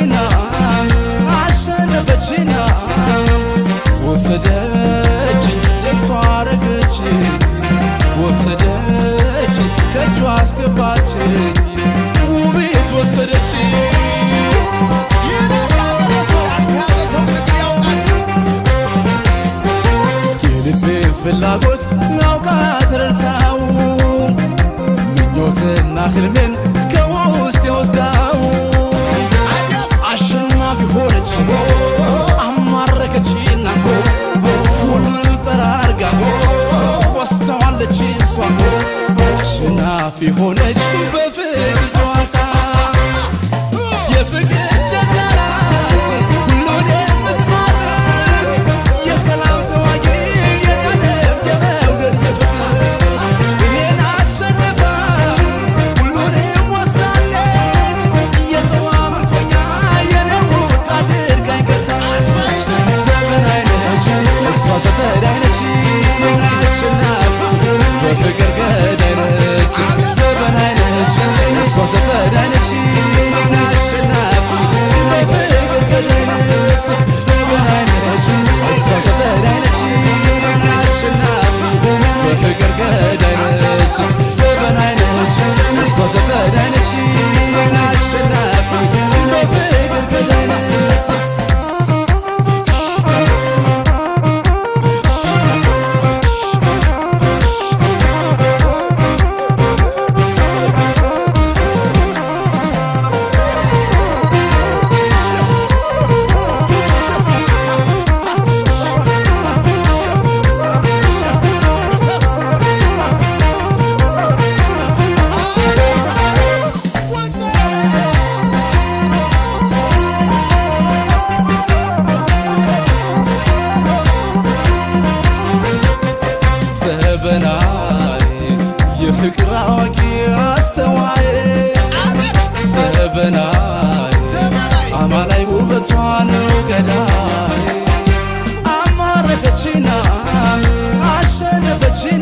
አሸነፈችና አሸነፈችና ወሰደችኝ የሷ አረገችኝ ወሰደችኝ ከእጇ አስገባችኝ ውቤት ወሰደችኝ የልቤን ፍላጎት ናውቃ ተረድታው ምኞትና ህልሜን ከውስጥ የወስዳው አሸናፊ ሆነች አማረከችና ሁሉን ጠራርጋ ወስተዋለች እሷ አሸናፊ ሆነች በፍቅር ጨዋታ የፍቅር ጀግናናት ሁሉን የምትማርክ የሰላም ተዋጊ የቀለም የመውደድ የፍቅር እኔን አሸንፋ ሁሉንም ወስዳለች የጠዋ ምርኮኛ የነውጥ አድርጋኝ ገዛች ዘመናዊ ነች እሷ ተፈዳይ ነች አሸናፊ በፍቅር ገዳይ ነች ዘመናዊ ነች እሷ ተፈዳይ ነች አሸናፊ በፍቅር ገዳይ ነች ዘመናዊ ነች እሷ ተፈዳይ ነች አሸናፊ በፍቅር ገዳይ ነች ዘመናዊ ነች እሷ ተፈዳይ ነች አሸናፊ በፍቅር ገዳይ ነች ዘበናይ የፍቅር አዋቂ አስተዋይ ዘበናይ አማላይ ውበቷ ነው ገዳይ አማረከችና አሸነፈችና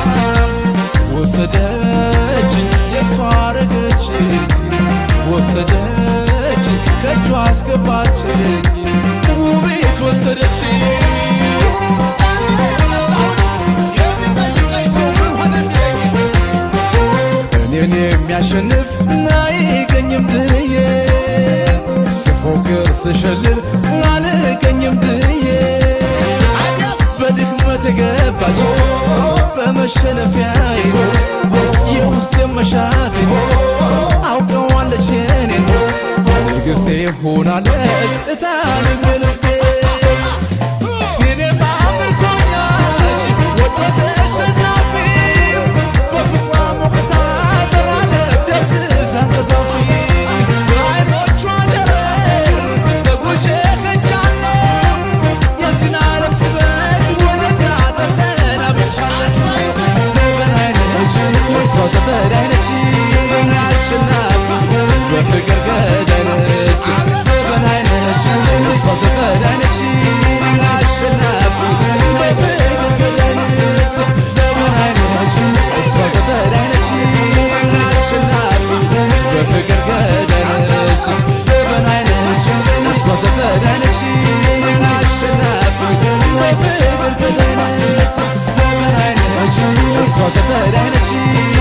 ወሰደችኝ የሷ አረገችኝ ወሰደችኝ ከእጇ አስገባችኝ ውቤት ወሰደችኝ እኔን የሚያሸንፍ አይገኝም ብዬ ስፎክር ስሸልል አልገኝም ብዬ በድክመት የገባች በመሸነፊያዬ የውስጥ መሻቴ አውቀዋለች የኔን ንግሥቴ ሆናለች እታንም ልቤ እኔማ ምርኮኛሽ ወዶ ተሸናፊው በፍቅሯ ሞቅታ ዘላለም ደስታ ቀዛፊ በዓይኖቿ ጨረር ተጉዤ ሄጃለሁ የዚህን ዓለም ስበት ወደዛ ተሰናብቻለሁ ዘበናይ ነች እሷ ዘበናይ ነች አሸናፊ በፍቅር ገዳይ ነች ዘበናይ ነች እሷ ዘበናይ ነች አሸናፊ በፍቅር ገዳይ ነች ዘበናይ ነች እሷ ዘበናይ ነች አሸናፊ በፍቅር ገዳይ ነች ዘበናይ ነች እሷ ዘበናይ ነች አሸናፊ በፍቅር ገዳይ ነች ዘበናይ ነች እሷ ዘበናይ ነች